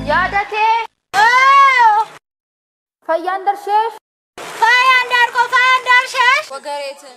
ያደቴ ፈያን ደርሼሽ ፈያን ዳርቆ ፈያን ዳርሸሽ ወገሬትን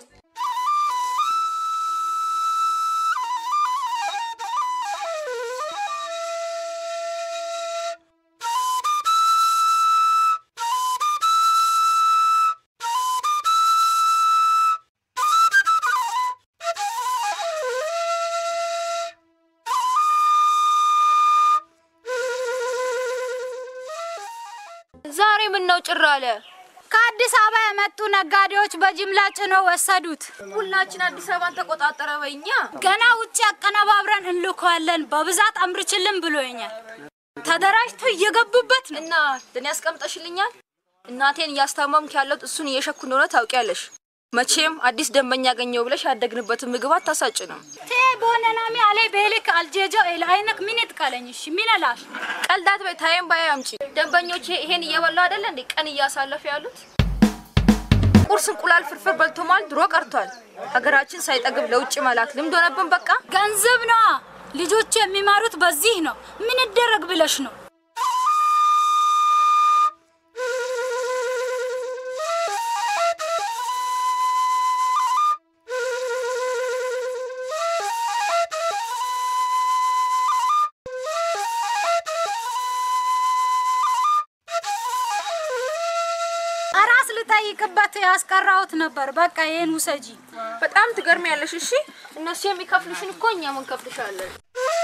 ዛሬ ምን ነው ጭር አለ? ከአዲስ አበባ የመጡ ነጋዴዎች በጅምላ ጭነው ወሰዱት። ሁላችን አዲስ አበባን ተቆጣጠረ በኛ። ገና ውጭ አቀነባብረን እንልከዋለን በብዛት አምርችልን ብሎኛል። ተደራጅቶ እየገቡበት ነው። እና ለኔ ያስቀምጠሽልኛል። እናቴን እያስታመምክ ያለሁት እሱን እየሸኩ እንደሆነ ታውቂያለሽ። መቼም አዲስ ደንበኛ ያገኘው ብለሽ ያደግንበትን ምግብ አታሳጭንም። ቴ ቦነናሚ አለ ቤልክ አልጄጆ ኤላይነክ ምን ትካለኝሽ ሚነላሽ ቀልዳት በይ ታየም ባይ አምጪ። ደንበኞቼ ይሄን እየበሉ አይደለ እንዴ ቀን እያሳለፉ ያሉት? ቁርስ እንቁላል ፍርፍር በልቶ ማለት ድሮ ቀርቷል። ሀገራችን ሳይጠግብ ለውጭ መላክ ልምድ ሆነብን። በቃ ገንዘብ ነዋ። ልጆቹ የሚማሩት በዚህ ነው። ምን ይደረግ ብለሽ ነው? አራስ ልጠይቅበት ያስቀራሁት ነበር። በቃ ይሄን ውሰጂ። በጣም ትገርሚያለሽ። እሺ እነሱ የሚከፍሉሽን እኮ እኛም እንከፍልሻለን።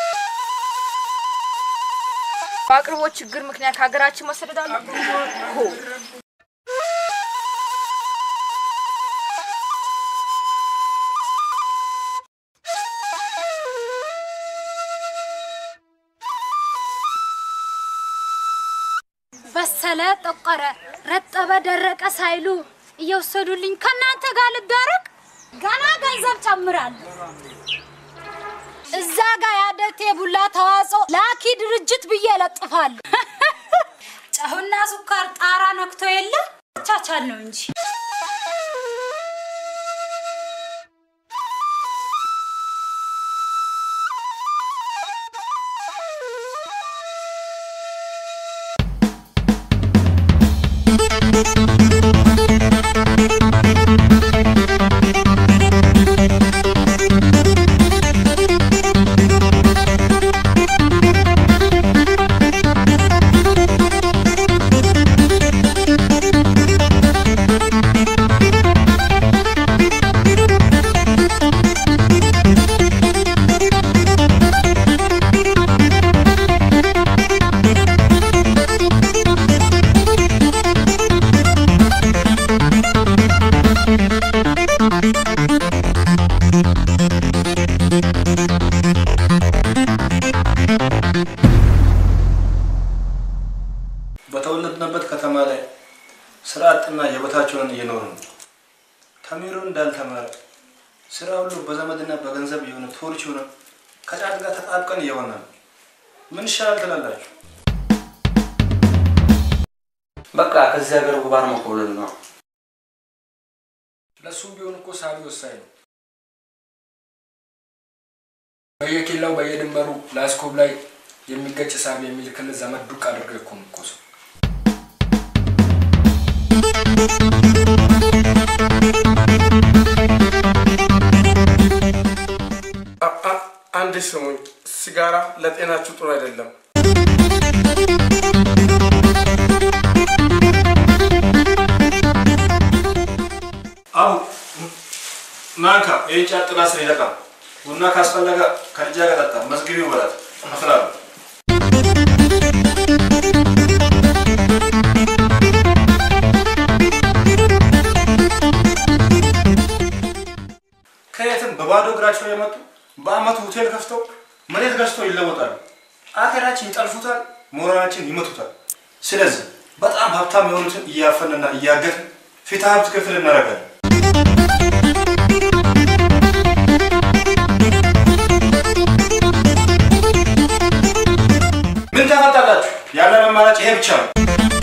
በአቅርቦት ችግር ምክንያት ሀገራችን መሰደድ አለብን። ሆ በሰለ፣ ጠቆረ፣ ረጠበ፣ ደረቀ ሳይሉ እየወሰዱልኝ ከእናንተ ጋር ልዳረቅ ገና ገንዘብ ጨምራለሁ። እዛ ጋር ያደቴ ቡላ ተዋጽኦ ላኪ ድርጅት ብዬ እለጥፋለሁ። ጨውና ስኳር ጣራ ነክቶ የለ ቻቻል ነው እንጂ በተወለድንበት ከተማ ላይ ስራ አጥና የበታቸውን እየኖሩ ነው። ተሚሮ እንዳልተማረ ስራ ሁሉ በዘመድና በገንዘብ የሆነ ቶርች ሆነ ከጫት ጋር ተጣብቀን እየሆነ ነው። ምን ይሻላል ትላላችሁ? በቃ ከዚህ ሀገር ጉባር መኮብለል ነው። ለሱም ቢሆን እኮ ሳቢ ወሳኝ ነው። በየኬላው በየድንበሩ ላስኮብ ላይ የሚገጭ ሳቢ የሚልክልህ ዘመድ ዱቅ አድርገህ እኮ ነው እኮ ሰው። አንድ ስሙኝ፣ ሲጋራ ለጤናችሁ ጥሩ አይደለም። አቡ ናንካ ይህ ጫት ጥላ ስር ይለቃል። ቡና ካስፈለገ ከልጃ ጋር ጠጣ። መዝግቢው በላት አፍላለሁ። ከየትም በባዶ እግራቸው የመጡ በአመቱ ሆቴል ከፍተው መሬት ገዝተው ይለወጣሉ። አገራችን ይጠልፉታል፣ ሞራላችን ይመቱታል። ስለዚህ በጣም ሀብታም የሆኑትን እያፈንና እያገትን ፍትሐ ሀብት ክፍል እናደርጋለን። ምን ታመጣላችሁ? ያለን አማራጭ ይሄ ብቻ ነው።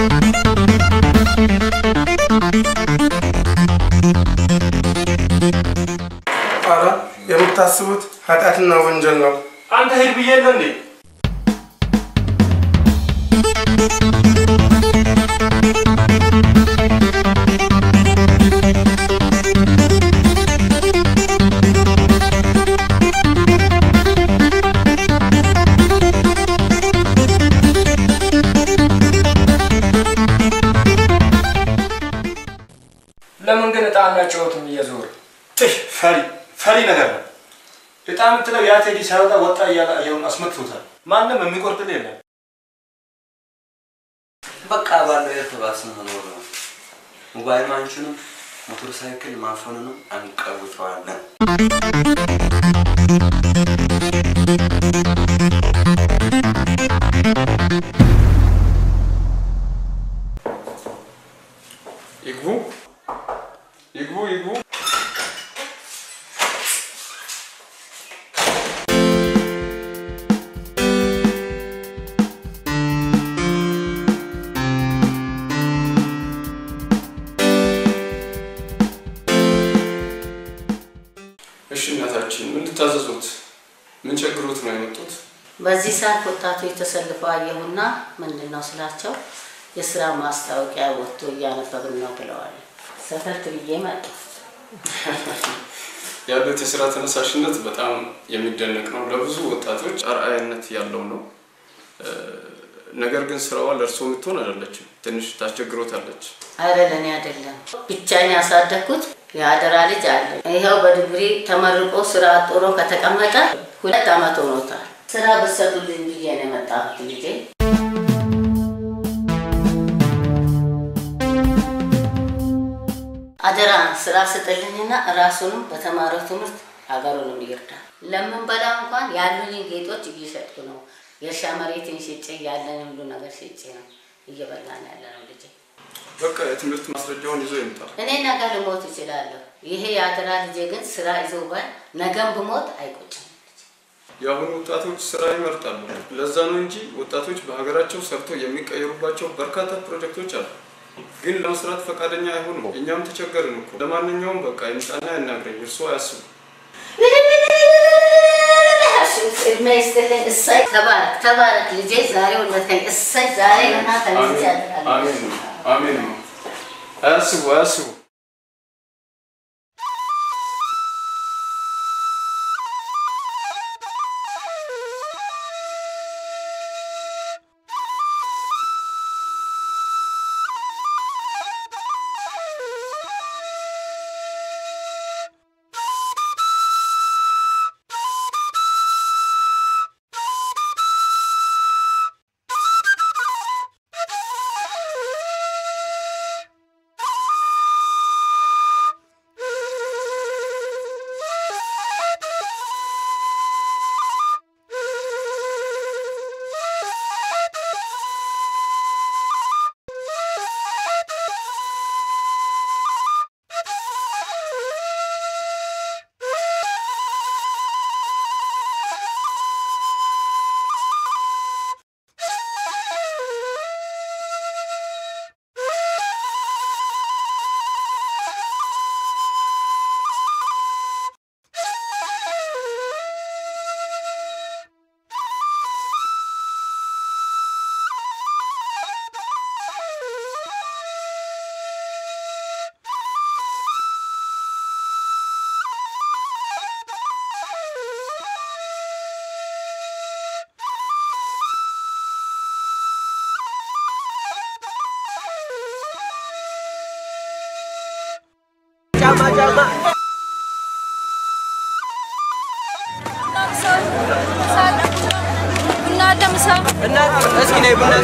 ኧረ የምታስቡት ኃጢአትና ወንጀል ነው። አንተ ሂድ ብዬ የለ እንዴ? ለምን ግን እጣ አናጫወትም እየዞር ትሽ ፈሪ ፈሪ ነገር ነው። እጣ የምትለው ያ ቴዲ ሳይወጣ ወጣ እያለ አየሩን አስመትቶታል። ማንም የሚቆርጥል የለም። በቃ ባለው የተባስን መኖር ነው። ሞባይል ማንቹንም ሞተር ሳይክል ማፈኑንም አንቀውጠዋለን። ይግቡ ይግቡ ይግቡ። እሺ እናታችን ምን ልታዘዙት? ምን ቸግሮት ነው የመጡት? በዚህ ሰዓት ወጣቶች ተሰልፈው አየሁና ምንድን ነው ስላቸው የስራ ማስታወቂያ ወጥቶ እያነበብን ነው ብለዋል። ሰተት ብዬ መጣሁ። ያሉት የስራ ተነሳሽነት በጣም የሚደነቅ ነው። ለብዙ ወጣቶች አርአያነት ያለው ነው። እ፣ ነገር ግን ስራዋ ለእርሶ የምትሆን አይደለችም። ትንሽ ታስቸግሮታለች። አረ ለእኔ አይደለም ብቻዬን ያሳደግኩት የአደራ ልጅ አለ። ይኸው በዲግሪ ተመርቆ ስራ ጥሮ ከተቀመጠ ሁለት ዓመት ሆኖታል። ስራ ብትሰጡልኝ ብዬ ነው የመጣሁት ልጄ። አደራ ስራ ስጥልኝና ራሱንም በተማረው ትምህርት ሀገሩንም ይርዳል። ለምንበላ እንኳን ያሉኝን ጌጦች እየሸጥኩ ነው። የእርሻ መሬትን ሽጬ ያለን ሁሉ ነገር ሽጬ ነው እየበላን ያለ ነው ልጄ። በቃ የትምህርት ማስረጃውን ይዞ ይምጣ። እኔ ነገ ልሞት እችላለሁ። ይሄ የአደራ ልጄ ግን ስራ ይዞ ባል ነገም ብሞት አይቆጭም። የአሁኑ ወጣቶች ስራ ይመርጣሉ። ለዛ ነው እንጂ ወጣቶች በሀገራቸው ሰርተው የሚቀየሩባቸው በርካታ ፕሮጀክቶች አሉ። ግን ለመስራት ፈቃደኛ አይሆኑም። እኛም ተቸገርን እኮ። ለማንኛውም በቃ ይምጣና ያናግረኝ። እርስዎ አያስቡ። እድሜ ይስጥልኝ። እሰይ ተባረክ ተባረክ ልጄ ዛሬ ወለድከኝ። እሰይ ዛሬ ገና ተነስቼ አሜን አሜን ነው አሜን ነው። አያስቡ አያስቡ። ቡና አለ ምሳ እስኪ ነይ ቡና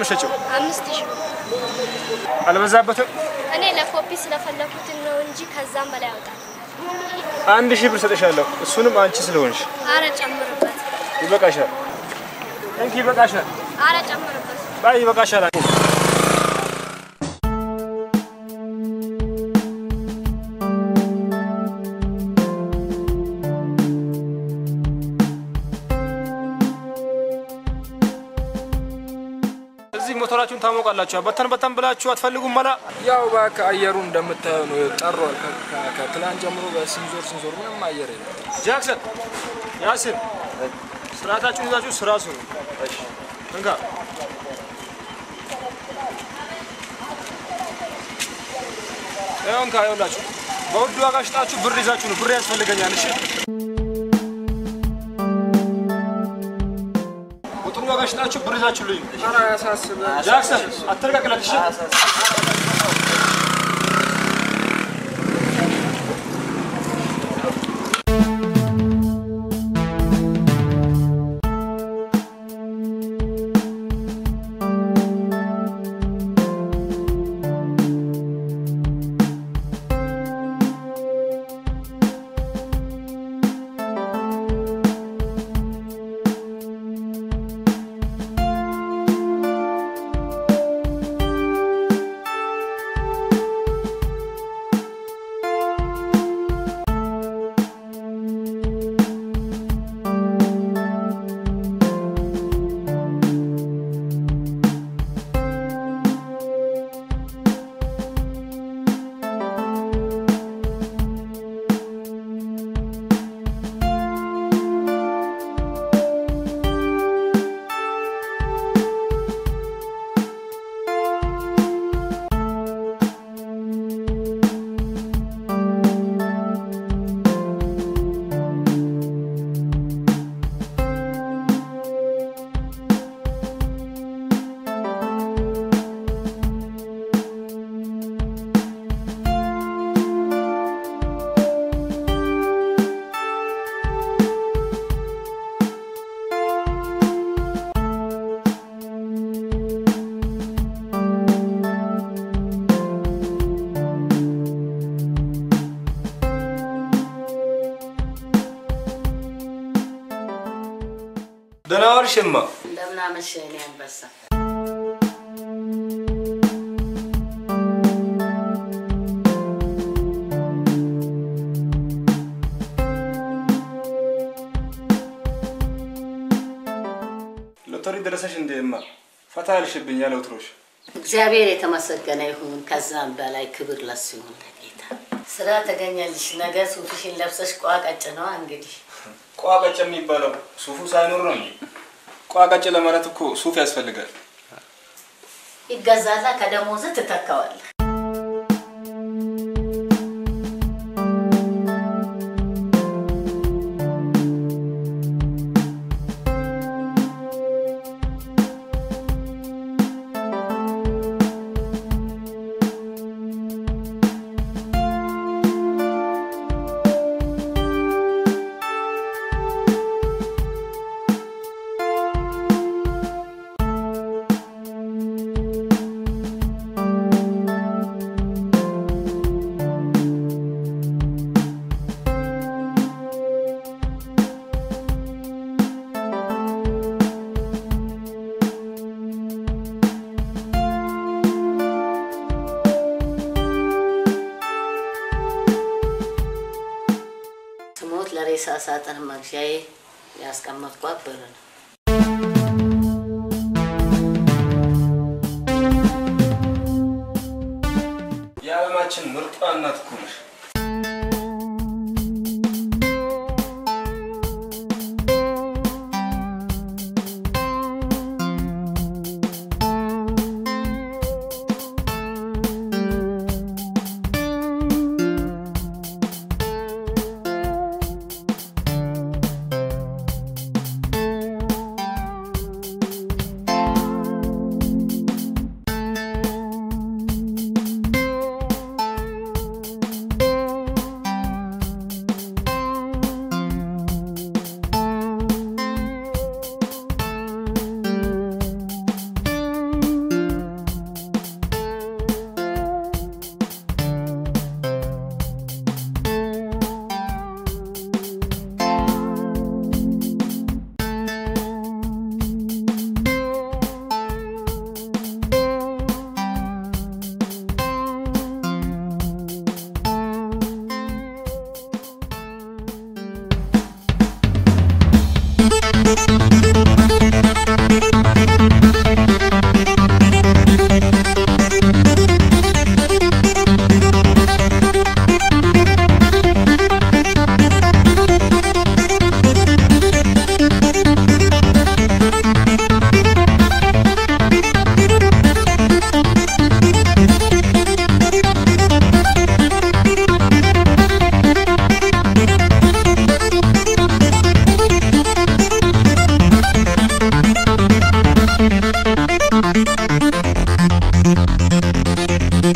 የምትሸጪው? አምስት ሺህ አልበዛበትም? እኔ ለኮፒ ስለፈለኩትን ነው እንጂ ከዛም በላይ ያወጣል። አንድ ሺህ ብር ሰጥሻለሁ። እሱንም አንቺ ስለሆንሽ አረ ጨምርበት፣ ይበቃሻል። እንኪ ይበቃሻል። አረ ጨምርበት። ባይ ይበቃሻል። እዚህ ሞተራችሁን ታሞቃላችሁ። በተን በተን ብላችሁ አትፈልጉም መላ ያው እባክህ አየሩ እንደምታየው ነው ጠሯል። ከ- ከ- ከትላንት ጀምሮ በስንዞር ስንዞር ምንም አየር የለም። ጃክሰን፣ ያሲን ስርዓታችሁን ይዛችሁ ስራ ስሩ። እንካ ይኸው እንካ፣ ይኸውላችሁ በውድ ዋጋ ሽጣችሁ ብር ይዛችሁ ነው። ብር ያስፈልገኛል። እሺ በጥሩ ዋጋ ሽጣችሁ ብር ይዛችሁ ልኝ። ኧረ አያሳስብም። ጃክሰን አትረጋግለት። እሺ ደህና ዋልሽማ። እንደምን አመሸህ የኔ አንበሳ። ሎተሪ ደረሰሽ እንዴማ? ፈታ ያልሽብኝ ያለ ውትሮሽ እግዚአብሔር የተመሰገነ ይሁን። ከዛም በላይ ክብር ለሱ ይሁን ለጌታ። ስራ ተገኘልሽ። ነገ ሱፍሽን ለብሰሽ ቋቀጭ ነዋ እንግዲህ ቋቀጭ የሚባለው ሱፉ ሳይኖር ነው እንጂ ቋቀጭ ለማለት እኮ ሱፍ ያስፈልጋል። ይገዛላ ከደሞዝ ትተካዋለህ። ስሞት ለሬሳ ሳጥን መግዣዬ ያስቀመጥኳት ብር ነው። የዓለማችን ምርጧ እናት እኮ ነሽ።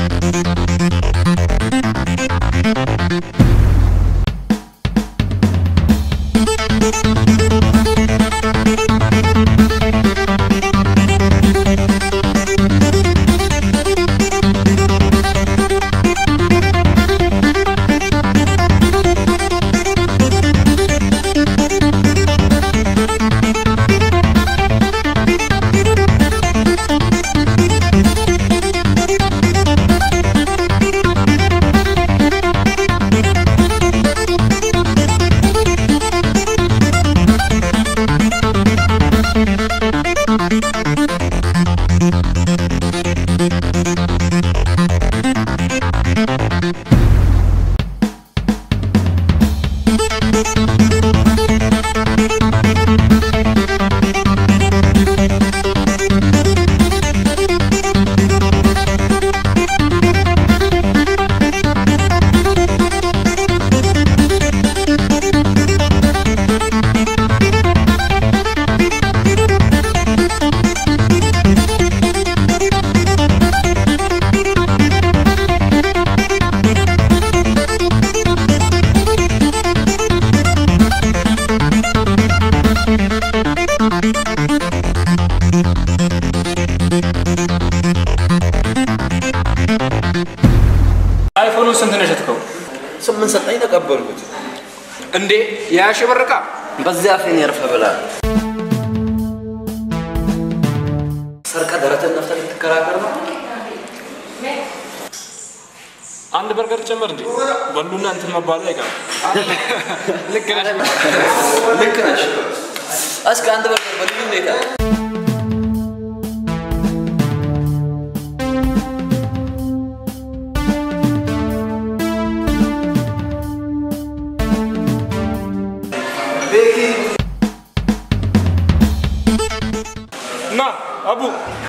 አይፎኑን ስንት ነው የሸጥከው? ስምንት ሰጠኝ ተቀበልኩት። እንዴ የያሽ ብር ዕቃ በዚያ አፌን ያርፈ ብላ ሰርቀ ደረትን ነፍተህ ልትከራከር ነው? አንድ በርገር ጨመር እንዴ በሉና እንትን መባሉ አይቀርም። ልክ ነሽ። ልክ ነሽ። እስከ አንድ በርገር በልዩ ሁኔታ ና አቡ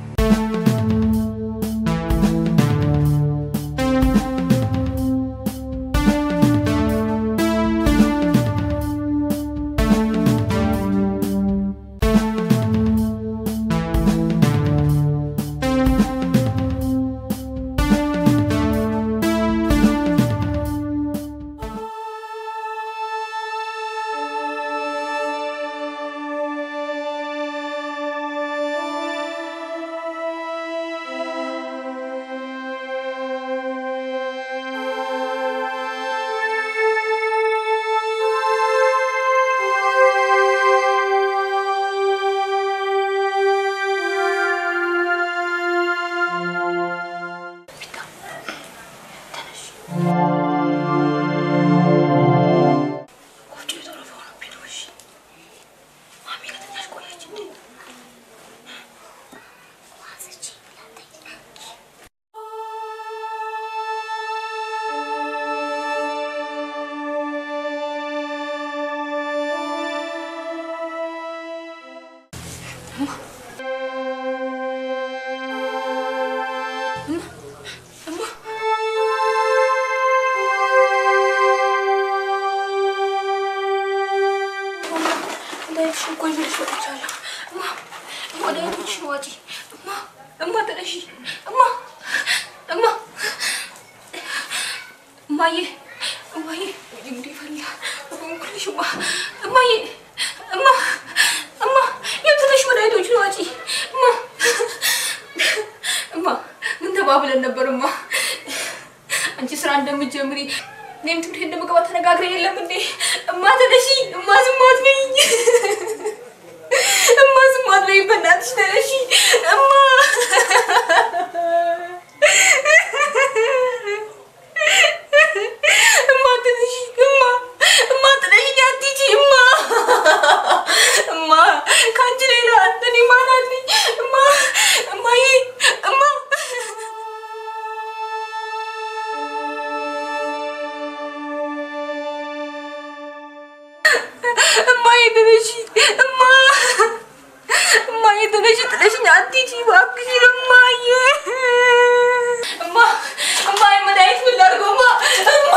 መድኃኒትሽን ቆይ ብለሽ ወጥቻለሁ። እማ መድኃኒትሽን ዋጪ። እማ እማ ተነሺ። እማ እማ እማዬ እማዬ እንዴ ፈላ በንኩልሽ እማ እማዬ እማ እማ የት ነሽ? መድኃኒቶችን ዋጪ። እማ እማ ምን ተባብለን ነበር? እማ አንቺ ስራ እንደምትጀምሪ እኔም ትምህርት እንደምገባ ተነጋግረን የለም እንዴ? እማ ተነሺ። እማ ዝም አትበይኝ። እማ ዝም አትበይኝ። በእናትሽ ተነሺ። እማ እማ ተነሺ። እማ እማ ተነሺ። አትሂጂ። እማ እማ ከአንቺ ሌላ እኔ ማን አለኝ? እማ እማዬ እማ እማዬ ተነሺ። እማ እማዬ ተነሺ። ጥለሽኝ አትሂጂ እባክሽን እማዬ። እማ እማዬ መድኃኒት ምን ላድርገው? እማ እማ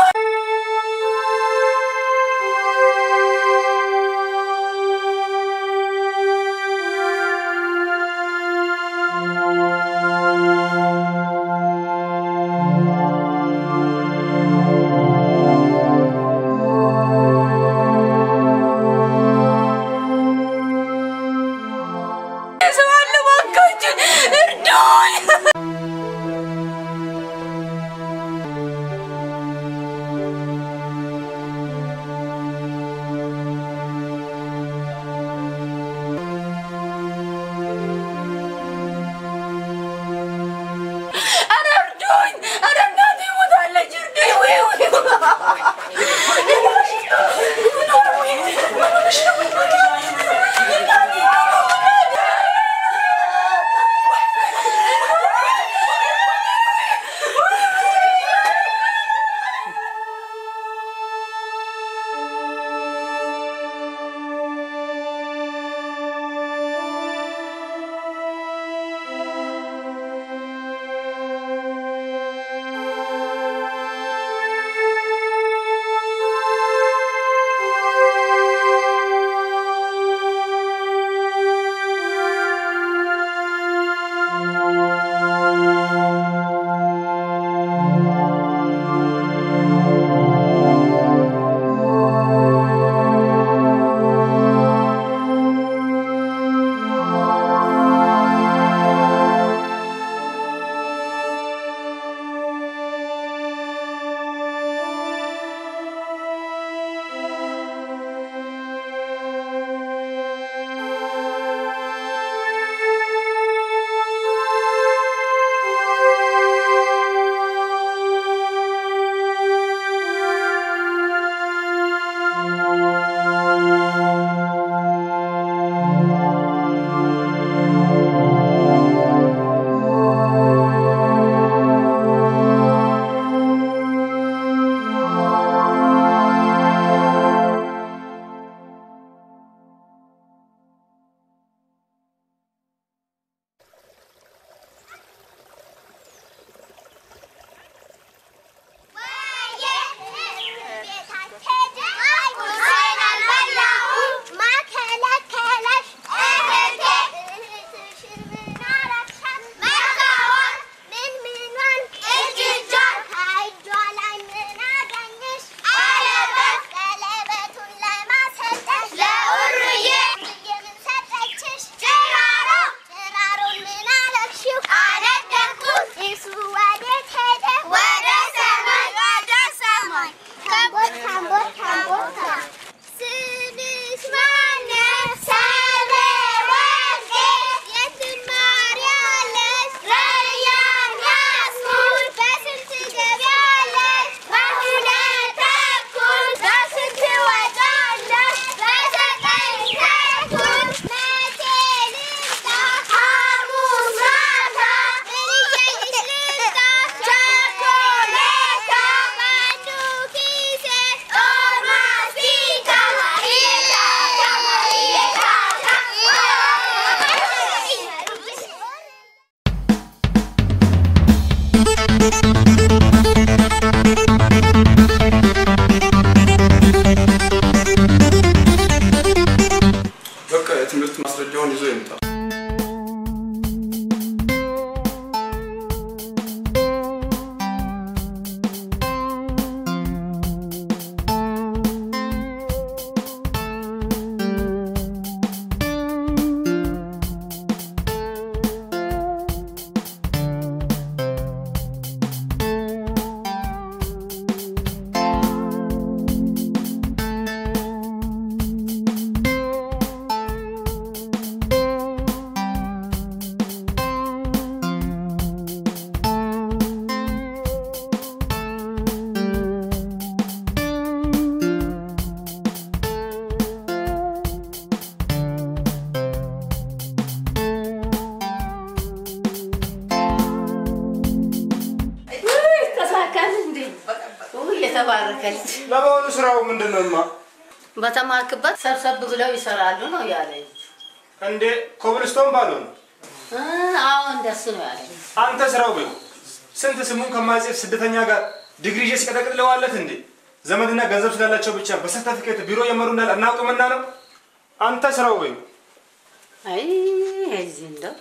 የተባረከ ልጅ ለመሆኑ ስራው ምንድን ነው? እማ በተማርክበት ሰብሰብ ብለው ይሰራሉ ነው ያለ ልጅ። እንዴ ኮብልስቶን ባልሆነ እ፣ አዎ እንደሱ ነው ያለ ልጅ። አንተ ስራው በይ ስንት ስሙን ከማይጽፍ ስደተኛ ጋር ዲግሪ ይዤ ሲቀጠቅጥለዋለት እንዴ ዘመድና ገንዘብ ስላላቸው ብቻ በሰርተፊኬት ቢሮ የመሩ እንዳል አናውቅምና ነው። አንተ ስራው በይ አይ እዚህ እንደው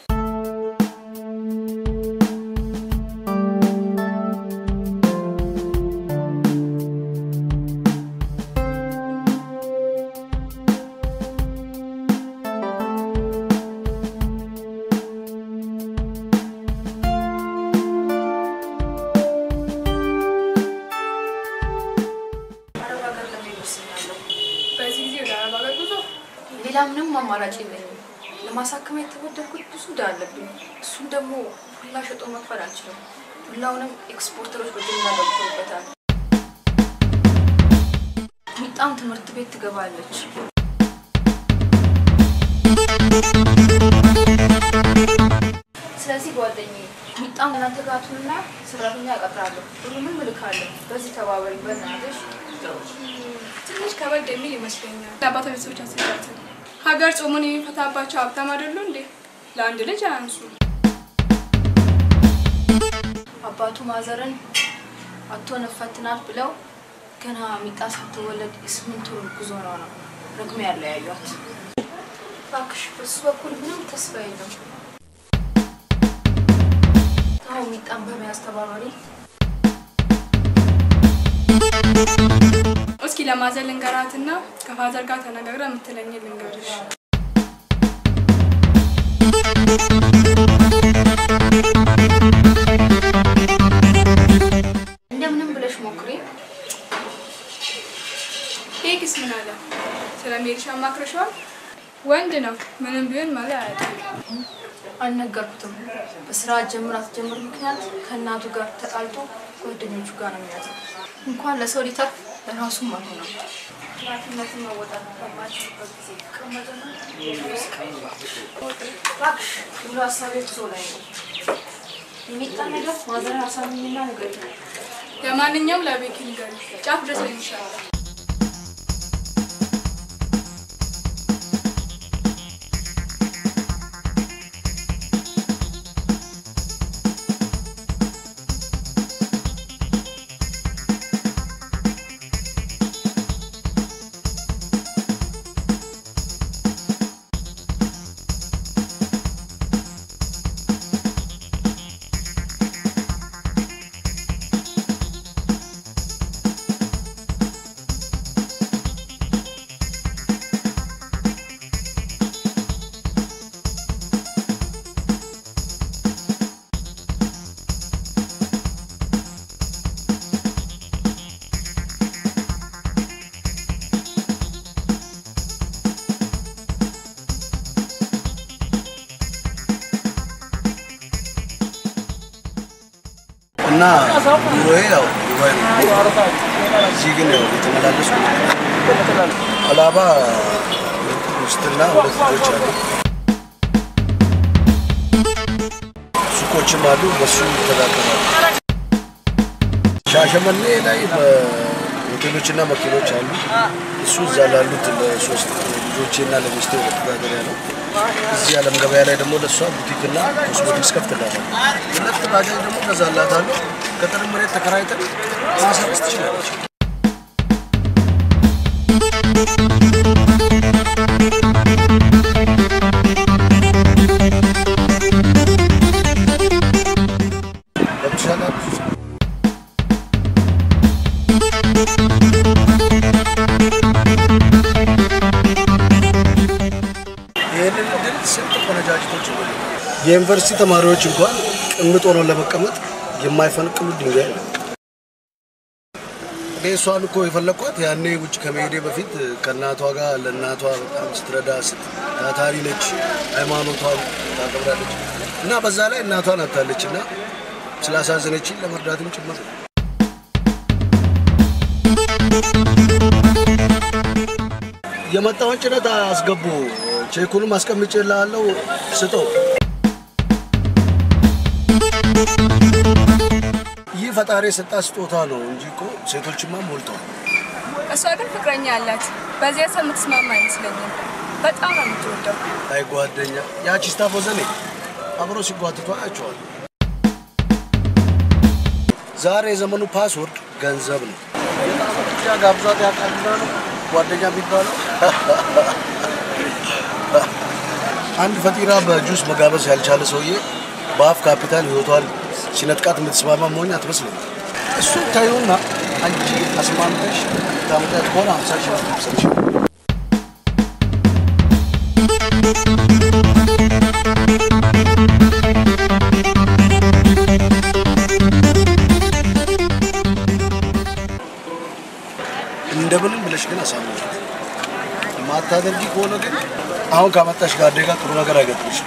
አረብ ሀገር ለመሄድ ወስኛለሁ። በዚህ ጊዜ ወደ አረብ ሀገር ጉዞ ሌላ ምንም አማራጭ የለኝም። ለማሳከም የተበደርኩት ብዙ ዕዳ አለብኝ። እሱን ደግሞ ሁላ ሸጦ መክፈል አልችልም። ሁላውንም ኤክስፖርተሮች በጅምላ ገብተውበታል። ሚጣም ትምህርት ቤት ትገባለች። ስለዚህ ጓደኛዬ ሚጣም እናንተ ጋር ትሁንና ሰራተኛ እቀጥራለሁ። ሁሉንም እልካለሁ። በዚህ ተባበሪ በእናትሽ። ትንሽ ከበድ የሚል ይመስለኛል። ለአባቷ ቤተሰቦች አስረዳትን። ሀገር ጾሙን የሚፈታባቸው ሀብታም አይደሉ እንዴ? ለአንድ ልጅ አያንሱ። አባቱ ማዘርን አቶ ነፈትናት ብለው ገና ሚጣ ሳትወለድ የስምንት ወር ጉዞ ነው ነው ረግሜ ያለያዩት። እባክሽ በሱ በኩል ምንም ተስፋ የለም። አሁን ሚጣን በመያዝ ተባባሪ። እስኪ ለማዘር ልንገራትና ከፋዘር ጋር ተነጋግረን የምትለኝ ልንገርሽ። እንደምንም ብለሽ ሞክሪ። ሄግስ ምን አለ? ስለ ሜሪሻ አማክረሽዋል? ወንድ ነው። ምንም ቢሆን መሪ አያውቅም። አልነገርኩትም። በስራ ጀምር አትጀምር ምክንያት ከእናቱ ጋር ተጣልቶ ጓደኞቹ ጋር ነው የሚያዘው። እንኳን ለሰው ሊተርፍ ለራሱም አልሆነም። ኃላፊነትን መወጣት ባለባችሁበት ጊዜ ይቀመጥና እባክሽ ሙሉ ሀሳቤ ጉዞ ላይ ነው። የሚጣ ነገር ማዘር አሳምኝና ንገሪኝ። ለማንኛውም ለቤኪ ንገሪ፣ ጫፍ ድረስ ነው የሚሻለው። እና ኑሮዬ ያው ዱባይ ነው። እዚህ ግን ያው የተመላለስኩ አላባ ውስጥና ሁለት ልጆች አሉ። ሱቆችም አሉ፣ በሱ ይተዳደራሉ። ሻሸመኔ ላይ በሆቴሎችና መኪኖች አሉ። እሱ እዛ ላሉት ለሶስት ልጆቼና ለሚስቴ መተዳደሪያ ነው። እዚህ ዓለም ገበያ ላይ ደግሞ ለእሷ ቡቲክና ኮስሞቲክስ ከፍትላታል። ሁለት ባጃጅ ደግሞ ገዛላታለሁ። ገጠር መሬት ተከራይተን ማሳረስ ትችላለች። ገብቶሻል? ይህንን እድል ስንት ቆነጃጅቶች የዩኒቨርሲቲ ተማሪዎች እንኳን ቅምጥ ሆነው ለመቀመጥ የማይፈነቅሉ ድንጋይ ነው። እኔ እሷን እኮ የፈለኳት ያኔ ውጭ ከመሄዴ በፊት ከእናቷ ጋር ለእናቷ በጣም ስትረዳ ስት ታታሪ ነች፣ ሃይማኖቷን ታከብራለች እና በዛ ላይ እናቷን አታለች እና ስላሳዘነችን ለመርዳትም ጭምር ነው። የመጣውን ጭነት አስገቡ፣ ቼኩንም አስቀምጬልሃለሁ፣ ስጠው። ይህ ፈጣሪ የሰጣት ስጦታ ነው እንጂ እኮ ሴቶችማ ሞልተዋል። እሷ ግን ፍቅረኛ አላት። በዚያ ሰው የምትስማማ አይመስለኝም። በጣም ነው የምትወደው። አይ ጓደኛ፣ ያቺ ስታፎ ዘኔ አብሮ ሲጓትቱ አያቸዋል። ዛሬ የዘመኑ ፓስወርድ ገንዘብ ነው። ያ ጋብዛት ያቃልና ነው ጓደኛ የሚባለው። አንድ ፈጢራ በጁስ መጋበዝ ያልቻለ ሰውዬ በአፍ ካፒታል ህይወቷን ሲነጥቃት የምትስማማ መሆኝ አትመስለኝ። እሱን ታዩና አንቺ አስማምተሽ ታመጣት ከሆነ ሀምሳ ሺህ ብር ትሰጥሽ። እንደምንም ብለሽ ግን አሳምናት። ማታደርጊ ከሆነ ግን አሁን ካመጣሽ ጋር ጋር ጥሩ ነገር አይገጥምሽም።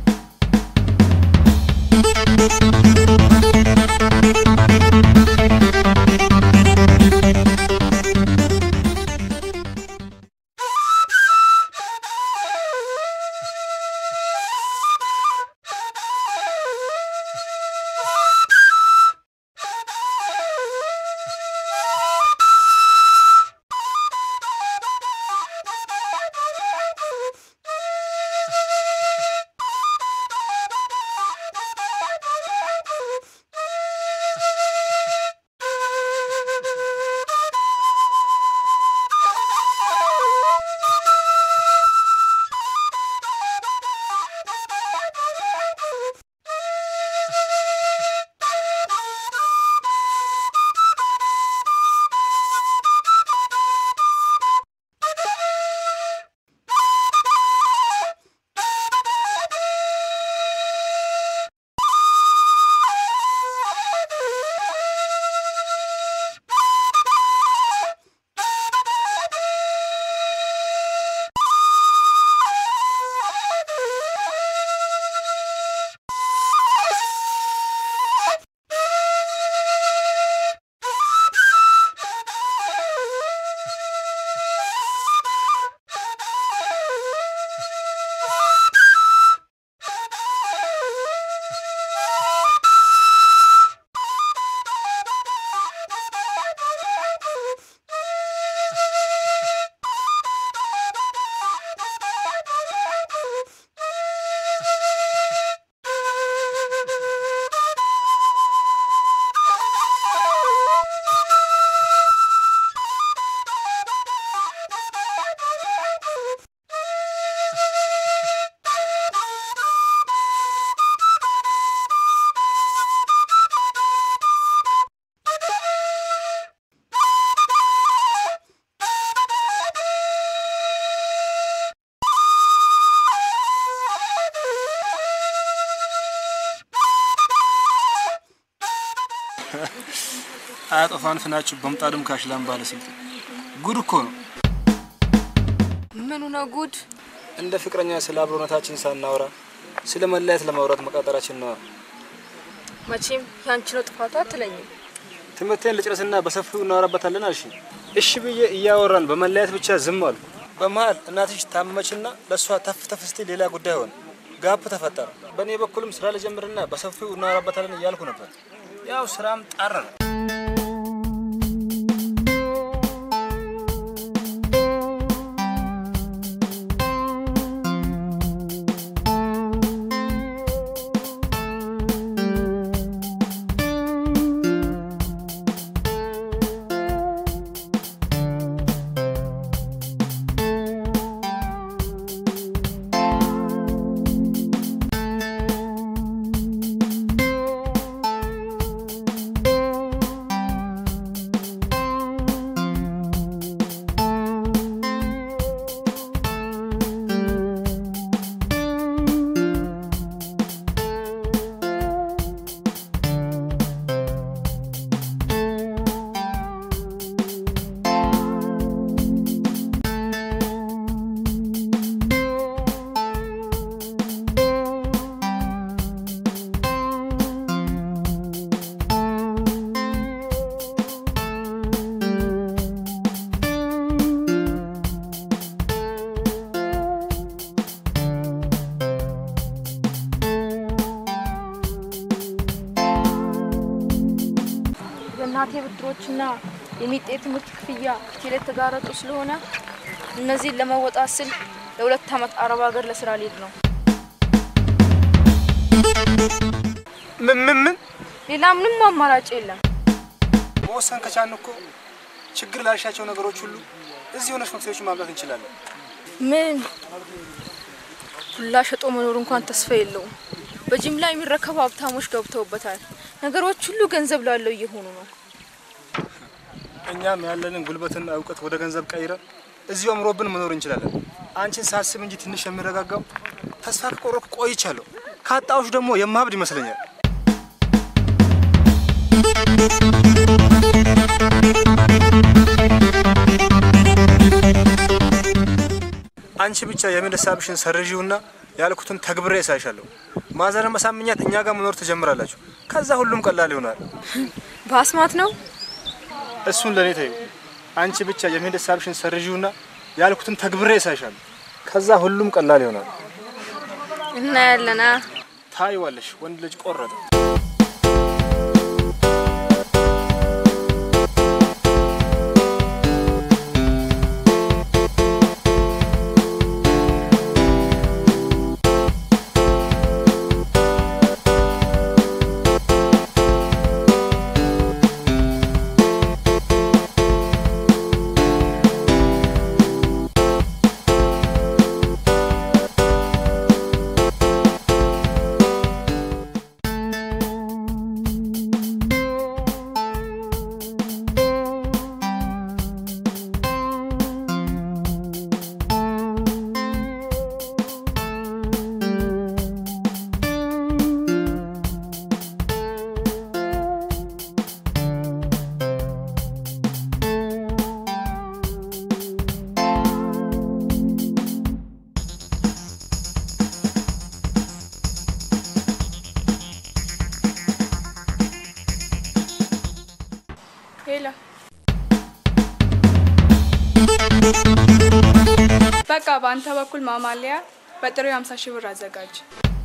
አያጠፋን ፍናችሁ በምጣድም ካሽላም ባለስልጣን ጉድ እኮ ነው። ምኑ ነው ጉድ? እንደ ፍቅረኛ ስለ አብሮነታችን ሳናወራ ስለ መለያየት ለማውራት መቃጠራችን ነው። መቼም ያንቺ ነው ጥፋቱ አትለኝም። ትምህርቴን ልጨርስና በሰፊው እናወራበታለን አልሽ። እሺ ብዬ እያወራን በመለያየት ብቻ ዝም አሉ። በመሀል እናትሽ ታመመችና ለእሷ ተፍ ተፍ ስትል ሌላ ጉዳይ ሆነ። ጋፕ ተፈጠረ። በእኔ በኩልም ስራ ልጀምርና በሰፊው እናወራበታለን እያልኩ ነበር። ያው ስራም ጣረረ። የእናቴ ብድሮችና የሚጤ ትምህርት ክፍያ ፊቴ ላይ የተጋረጡ ስለሆነ እነዚህን ለመወጣት ስል ለሁለት ዓመት አረብ ሀገር ለስራ ልሄድ ነው። ምን ምን ምን ሌላ ምንም አማራጭ የለም። መወሰን ከቻልን እኮ ችግር ላልሻቸው ነገሮች ሁሉ እዚህ ሆነሽ መፍትሄዎችን ማምጣት እንችላለን። ምን ሁላ ሸጦ መኖር እንኳን ተስፋ የለውም። በጅምላ የሚረከቡ ሀብታሞች ገብተውበታል። ነገሮች ሁሉ ገንዘብ ላለው እየሆኑ ነው። እኛም ያለንን ጉልበትና እውቀት ወደ ገንዘብ ቀይረን እዚሁ አምሮብን መኖር እንችላለን። አንቺን ሳስብ እንጂ ትንሽ የሚረጋጋው ተስፋ ከቆረኩ ቆይቻለሁ። ካጣሁሽ ደግሞ የማብድ ይመስለኛል። አንቺ ብቻ የምን ሀሳብሽን ሰርዢውና ያልኩትን ተግብሬ ያሳይሻለሁ። ማዘርን መሳምኛት እኛ ጋር መኖር ትጀምራላችሁ። ከዛ ሁሉም ቀላል ይሆናል። በአስማት ነው እሱን ለእኔ ተይው። አንቺ ብቻ የመሄድ ሀሳብሽን ሰርዢውና ያልኩትን ተግብሬ ያሳይሻለሁ። ከዛ ሁሉም ቀላል ይሆናል። እናያለና ታይዋለሽ። ወንድ ልጅ ቆረጠ። ሄላ በቃ በአንተ በኩል ማማለያ በጥሬው 50 ሺህ ብር አዘጋጅ።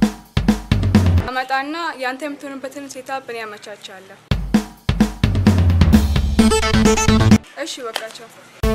አመጣና ያንተ የምትሆንበትን ሴታፕ እኔ ያመቻቻለሁ። እሺ በቃቸው።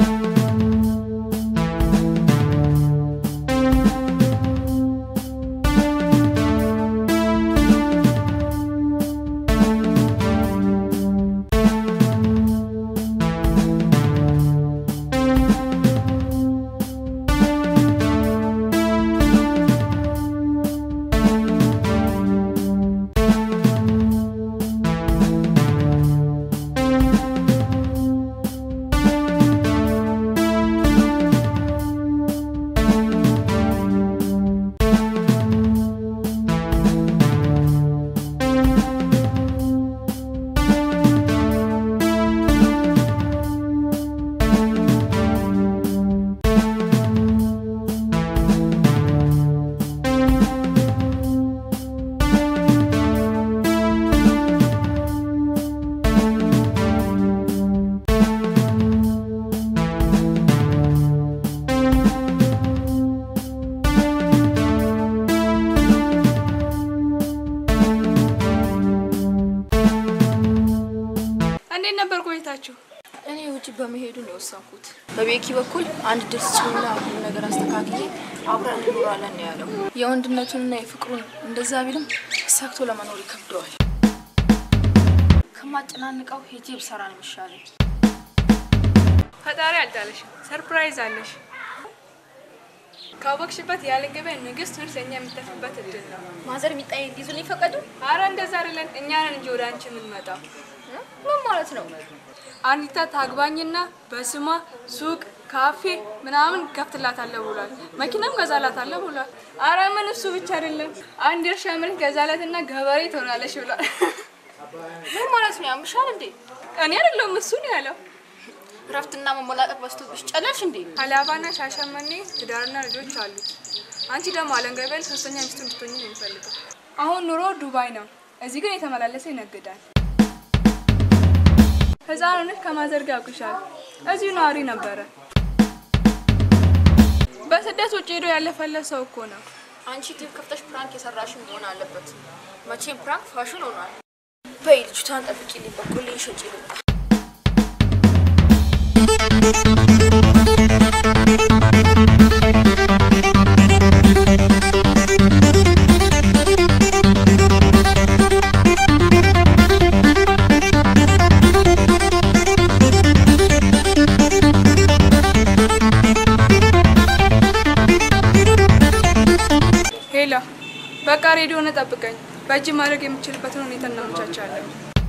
እንዴት ነበር ቆይታችሁ? እኔ ውጭ በመሄዱ ነው የወሰንኩት። በቤኪ በኩል አንድ ድርስ ችልና ሁሉ ነገር አስተካክዬ አብረን እንኖራለን ነው ያለው። የወንድነቱንና የፍቅሩን እንደዛ ቢልም ሰክቶ ለመኖር ይከብደዋል። ከማጨናንቀው ሄጄ ብሰራ ነው የሚሻለኝ። ፈጣሪ አልጣለሽም፣ ሰርፕራይዝ አለሽ። ካወቅሽበት ያለ ገበያ ንግስት ሆነሽ ለእኛ የምትተፍበት እድል ነው። ማዘር የሚጣይ እንዲይዙልኝ ፈቀዱ? አረ እንደዛ አይደለም፣ እኛ ነን እንጂ ወደ አንቺ የምንመጣው። ምን ማለት ነው? አንዲታ ታግባኝና በስሟ ሱቅ፣ ካፌ ምናምን ከፍትላታለሁ ብሏል። መኪናም ገዛላታለሁ ብሏል። አረ ምን እሱ ብቻ አይደለም፣ አንድ እርሻ መሬት ገዛላትና ገበሬ ትሆናለች ብሏል። ምን ማለት ነው? ያምሻል እንዴ? እኔ አይደለሁም እሱ ነው ያለው። እረፍትና መሞላቀቅ በዝቶብሽ ጨለልሽ እንዴ? ሀላባና ሻሸመኔ ትዳርና ልጆች አሉት። አንቺ ደግሞ አለንገበል ሶስተኛ ሚስቱ እንድትሆኝ ነው የሚፈልገው። አሁን ኑሮ ዱባይ ነው፣ እዚህ ግን የተመላለሰ ይነግዳል። ህፃን ሆነሽ ከማዘር ጋር ያውቅሻል። እዚሁ ነዋሪ ነበረ። በስደት ውጭ ሄዶ ያለፈለት ሰው እኮ ነው። አንቺ ቲቪ ከፍተሽ ፕራንክ የሰራሽ መሆን አለበት። መቼም ፕራንክ ፋሽን ሆኗል። በይ ልጅቷን ጠብቂልኝ፣ በቆልኝ ሸጪ ልምጣ። ሄላ በቃ ሬዲዮን ጠብቀኝ። በእጅ ማድረግ የምችልበትን ሁኔታ እናመቻቻለን።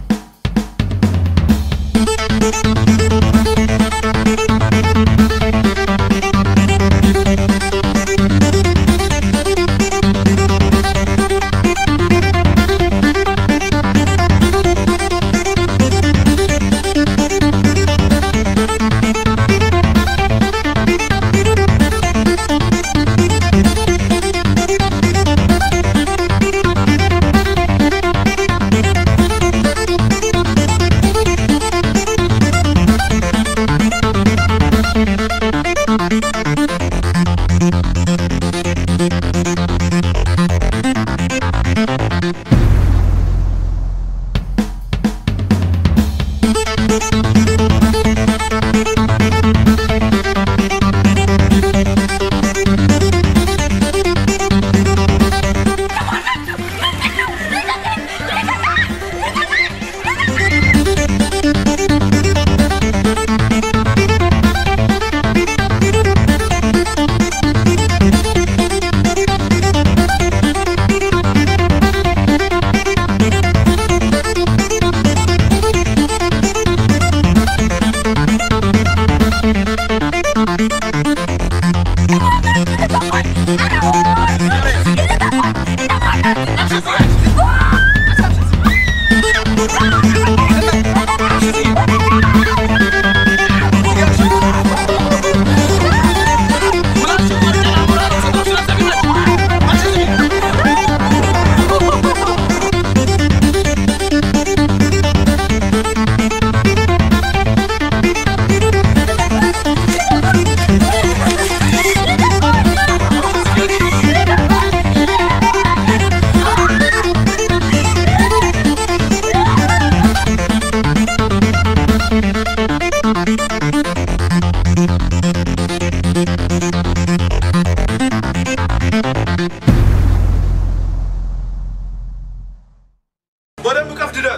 በደንብ ቀፍ ድዳት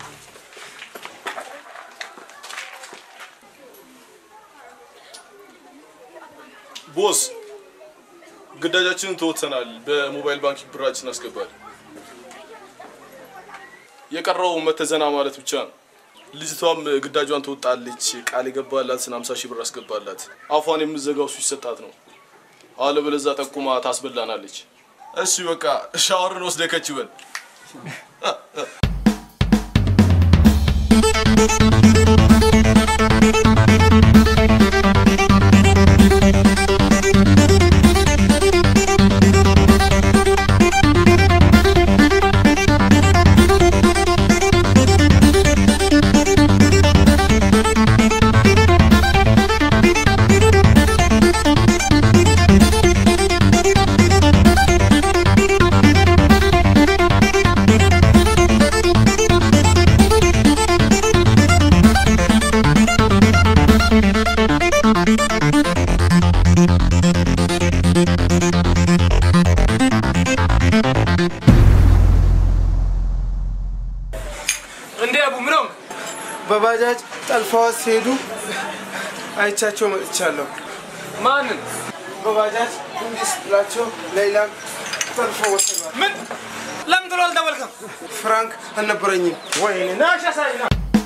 ቦስ ግዳጃችንን ተወጥተናል። በሞባይል ባንኪንግ ብራችን አስገባል። የቀረው መተዘና ማለት ብቻ ነው። ልጅቷም ግዳጇን ትወጣለች። ቃል የገባላትን 50 ሺህ ብር አስገባላት። አፏን የምዘጋው እሱ ይሰጣት ነው። አለበለዚያ ጠቁማ ታስበላናለች። እሺ በቃ ሻወርን ወስደህ ከች በል። እንዴ አቡ ምነው? በባጃጅ ጠልፈዋት ሲሄዱ አይቻቸው መጥቻለሁ። ማንን? በባጃጅ እንዲህ ስትላቸው ሌላም ጠልፈው ወሰዷል። ምን? ለምን ጥሎ አልደወልክም? ፍራንክ አልነበረኝም። ወይኔ ናሽ ያሳይና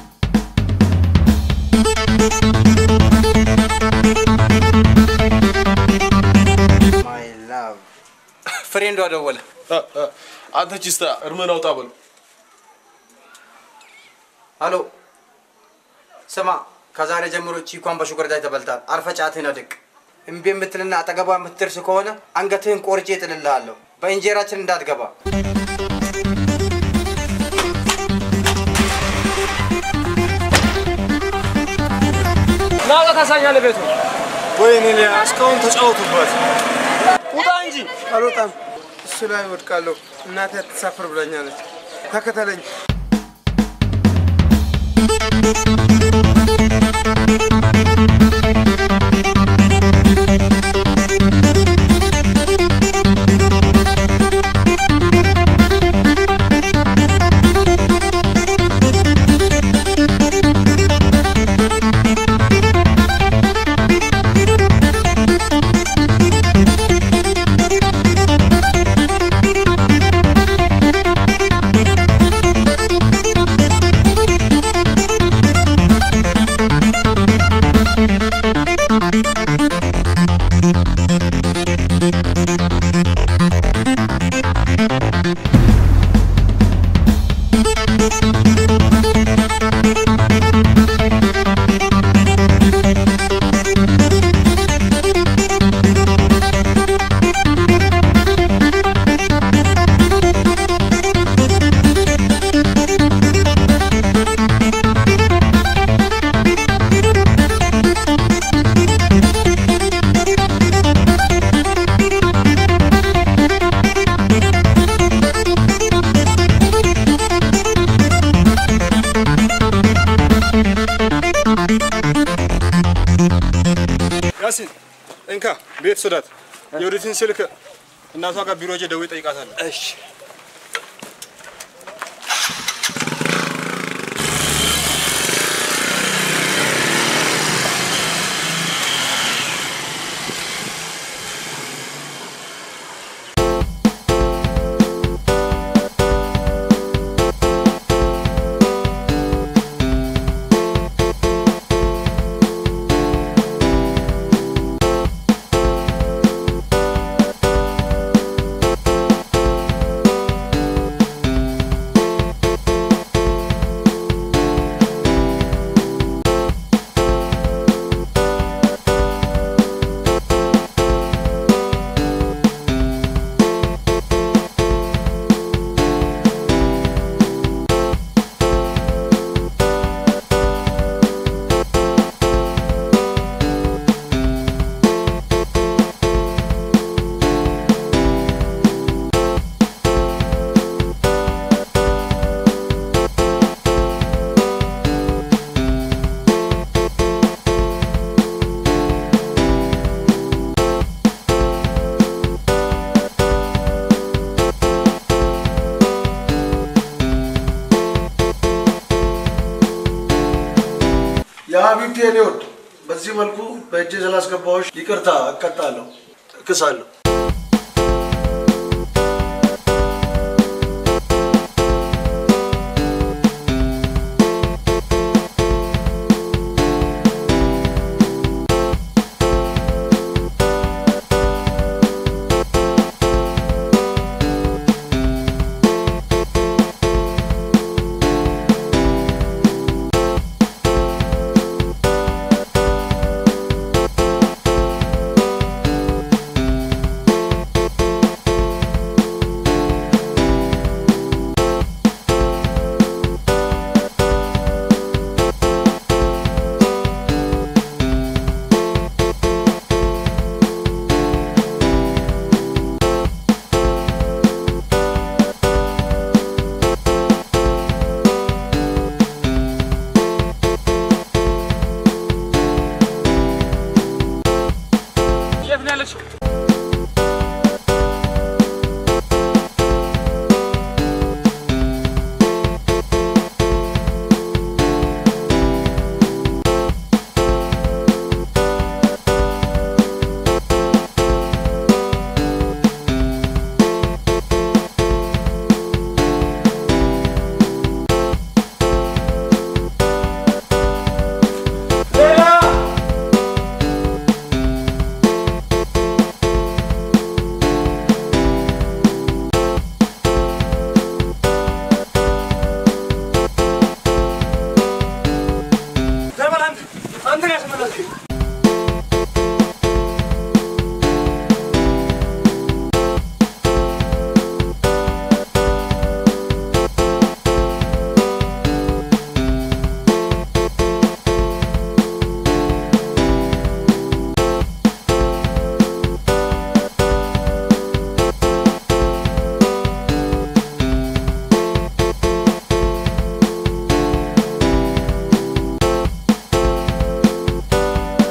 ፍሬንዷ ደወለ። አንተ ቺስታ እርምህን አውጣ በለው። አሎ ስማ፣ ከዛሬ ጀምሮ ቺኳን በሹገር ዳይ ተበልታል። አርፈ ጫትህን አድቅ። እምቢ የምትልና አጠገቧ የምትደርስ ከሆነ አንገትህን ቆርጬ እጥልልሃለሁ። በእንጀራችን እንዳትገባ። ናውጣ ታሳኛለህ ቤቱ። ወይኔ ሊያ እስካሁን ተጫወቱበት። ውጣ እንጂ። አልወጣም። እሱ ላይ ወድቃለሁ። እናቴ አትሳፍር ብላኛለች። ተከተለኝ። Thank you. እንካ ቤት ስዳት የወዲትን ስልክ እናቷ ጋር ቢሮ ሄጄ ደውዬ እጠይቃታለሁ። እሺ የሀቢብቴ እኔ ወድ በዚህ መልኩ በእጄ ስላስገባዎች ይቅርታ እቀጣለሁ፣ እክሳለሁ። የት ነው ያለችው? አንተን ያስመለስክ ሌላ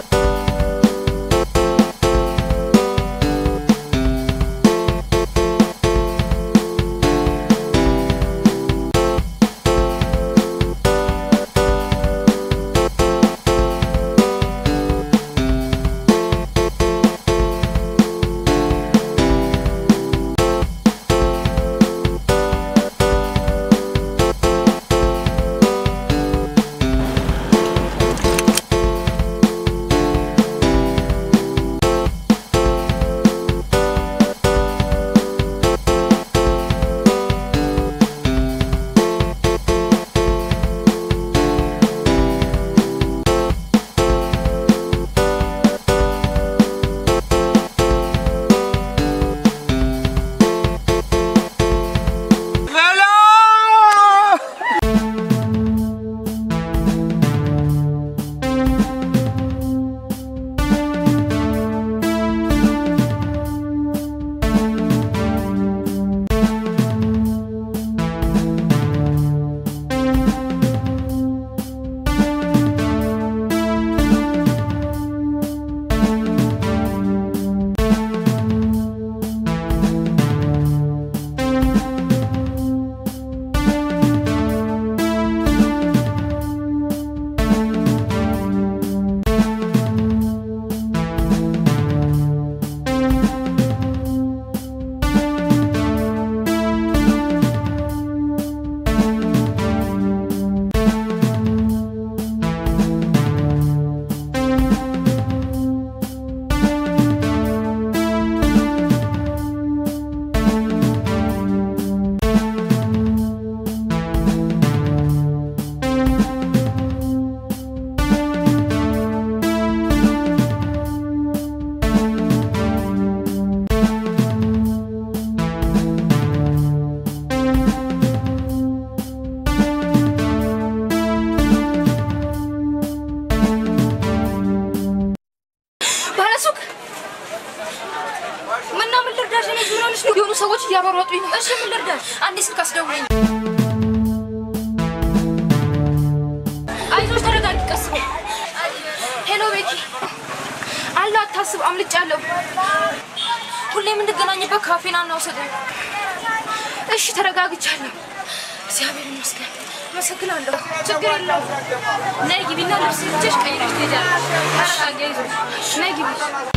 እያበሮጡኝ ነው። እሺ ምን ልርዳሽ? አንዴ ስልክ አስደውለኝ። አይዞሽ፣ ተረጋጊ፣ ቀስ በይ። ሄሎ ቤኪ፣ አለሁ፣ አታስብ፣ አምልጫለሁ። ሁሌ የምንገናኝበት ካፌና እናውሰደኝ። እሺ፣ ተረጋግቻለሁ። እግዚአብሔር ይመስገን። አመሰግናለሁ። ችግር የለውም። ነይ ግቢና ልብስ ልብስሽ ቀይረሽ ትሄጃለሽ። ተረጋጊ፣ አይዞሽ። ነይ ግቢ።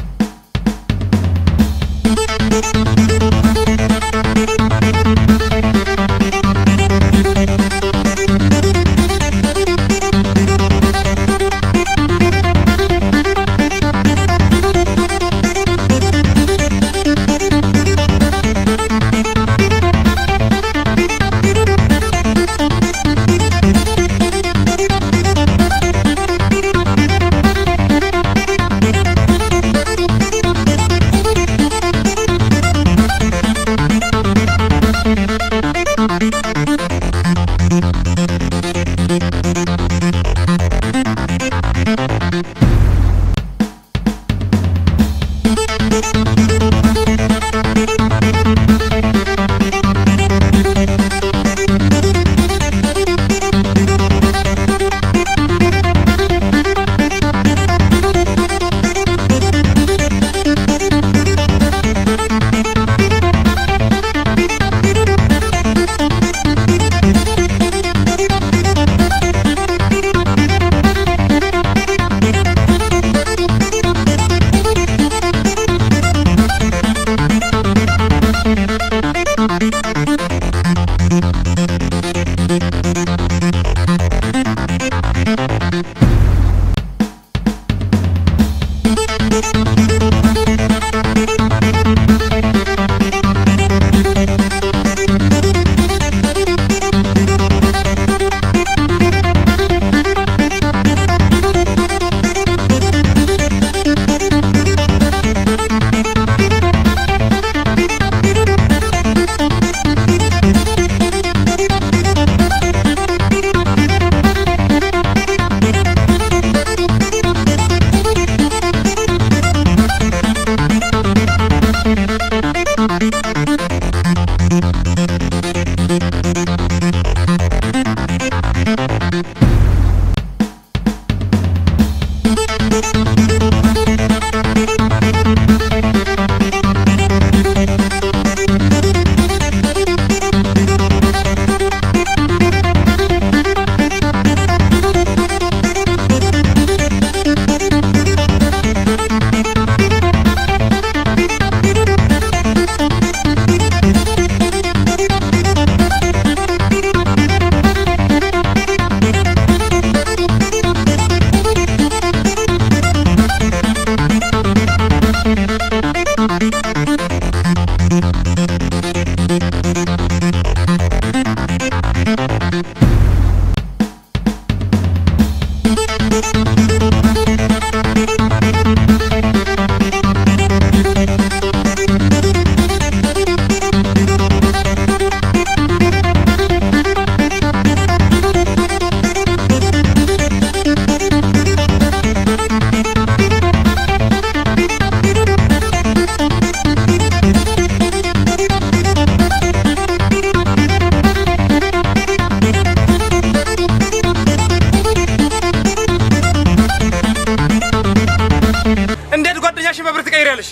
እንዴት ጓደኛሽን በብር ትቀይሪያለሽ?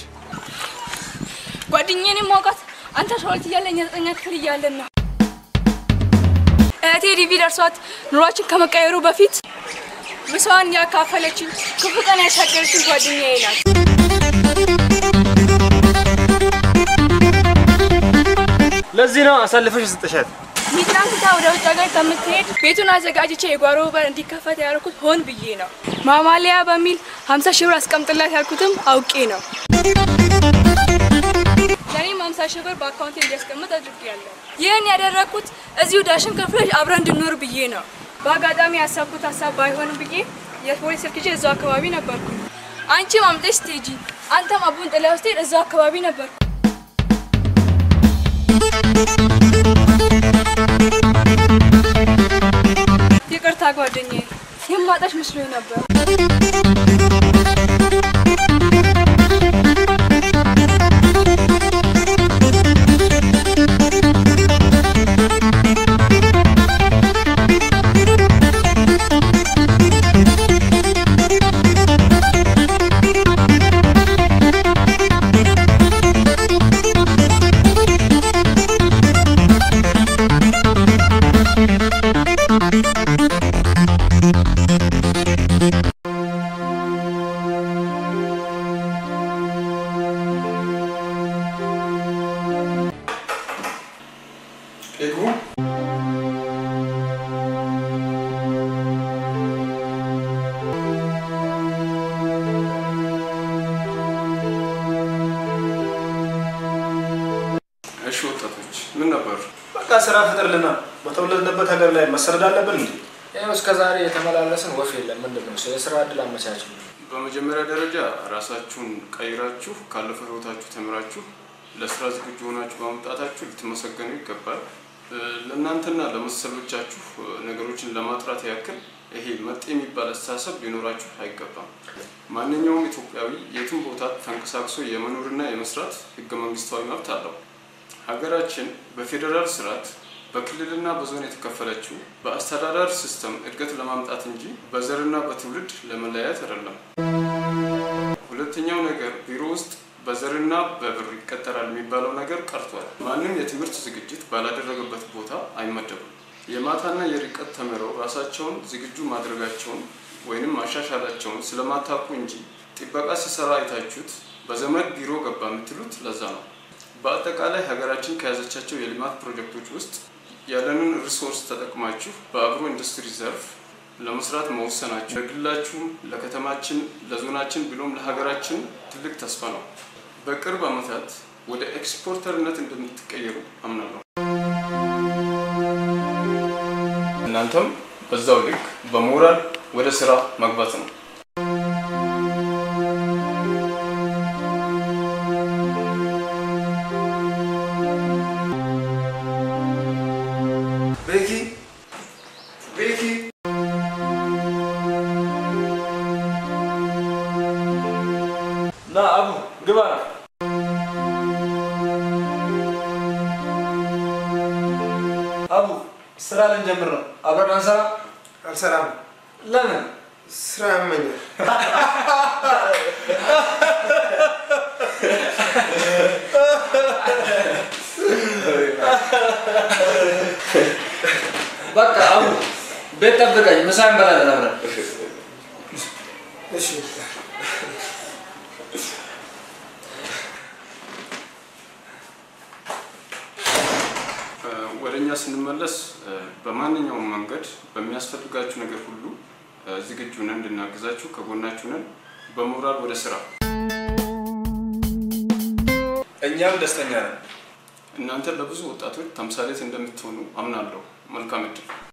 ጓደኛዬን የማውቃት አንተ አስራ ሁለት እያለን እኛ ዘጠኛ ክፍል እያለን ነው። እህቴ ዲቪ ደርሷት ኑሯችን ከመቀየሩ በፊት ምሳዋን ያካፈለችን ክፉ ቀን ያሻገረችን ጓደኛዬ ናት። ለዚህ ነው አሳልፈሽ ስጥሻት። ሚጥራን ትታ ወደ ውጭ ሀገር ከምትሄድ ቤቱን አዘጋጅቼ የጓሮ በር እንዲከፈት ያደረኩት ሆን ብዬ ነው። ማማለያ በሚል 50 ሺህ ብር አስቀምጥላት ያልኩትም አውቄ ነው። ለእኔም 50 ሺህ ብር በአካውንቴ እንዲያስቀምጥ አድርጌያለሁ። ይህን ያደረግኩት እዚሁ ዳሽን ከፍለሽ አብረን እንድንኖር ብዬ ነው። በአጋጣሚ ያሰብኩት ሀሳብ ባይሆንም ብዬ የፖሊስ ስልክ ይዤ እዛው አካባቢ ነበርኩ። አንቺም አምጠሽ ስትሄጂ፣ አንተም አቡን ጥለህ ስትሄድ እዛው አካባቢ ነበርኩ። ይቅርታ ጓደኛዬ፣ የማጣሽ መስሎኝ ነበር። ስራ ፍጠርልና በተወለድንበት ሀገር ላይ መሰረድ አለብን እንዴ? ይኸው እስከ ዛሬ የተመላለስን ወፍ የለም። ምንድን ነው ስለ ስራ እድል አመቻች በመጀመሪያ ደረጃ ራሳችሁን ቀይራችሁ ካለፈው ህይወታችሁ ተምራችሁ ለስራ ዝግጁ ሆናችሁ በመምጣታችሁ ልትመሰገኑ ይገባል። እ፣ ለእናንተና ለመሰሎቻችሁ እ፣ ነገሮችን ለማጥራት ያክል ይሄ መጤ የሚባል አስተሳሰብ ሊኖራችሁ አይገባም። ማንኛውም ኢትዮጵያዊ የትም ቦታ ተንቀሳቅሶ የመኖርና የመስራት ህገ መንግስታዊ መብት አለው። ሀገራችን በፌዴራል ስርዓት በክልልና በዞን የተከፈለችው በአስተዳደር ሲስተም እድገት ለማምጣት እንጂ በዘርና በትውልድ ለመለያየት አይደለም። ሁለተኛው ነገር ቢሮ ውስጥ በዘርና በብር ይቀጠራል የሚባለው ነገር ቀርቷል። ማንም የትምህርት ዝግጅት ባላደረገበት ቦታ አይመደቡም። የማታና የርቀት ተምረው ራሳቸውን ዝግጁ ማድረጋቸውን ወይንም ማሻሻላቸውን ስለማታውቁ እንጂ ጥበቃ ሲሰራ አይታችሁት በዘመድ ቢሮ ገባ የምትሉት ለዛ ነው። በአጠቃላይ ሀገራችን ከያዘቻቸው የልማት ፕሮጀክቶች ውስጥ ያለንን ሪሶርስ ተጠቅማችሁ በአግሮ ኢንዱስትሪ ዘርፍ ለመስራት መወሰናችሁ ለግላችሁም፣ ለከተማችን፣ ለዞናችን ብሎም ለሀገራችን ትልቅ ተስፋ ነው። በቅርብ ዓመታት ወደ ኤክስፖርተርነት እንደምትቀየሩ አምናለሁ። እናንተም በዛው ልክ በሞራል ወደ ስራ መግባት ነው። ቤኪ ቤኪ ና አቡ ግባ ና አቡ ስራ ልንጀምር ነው። አብረን አንሰራ? አልሰራም። ለምን? ስራ ያመኛል። በቃ አቡ ቤት ጠብቀኝ፣ ምሳ እንበላለን አብረን። እሺ እ፣ ወደ እኛ ስንመለስ እ፣ በማንኛውም መንገድ በሚያስፈልጋችሁ ነገር ሁሉ እ፣ ዝግጁ ነን እንድናግዛችሁ፣ ከጎናችሁ ነን። በሞራል ወደ ስራ። እኛም ደስተኛ ነን። እናንተ ለብዙ ወጣቶች ተምሳሌት እንደምትሆኑ አምናለሁ። መልካም እድል።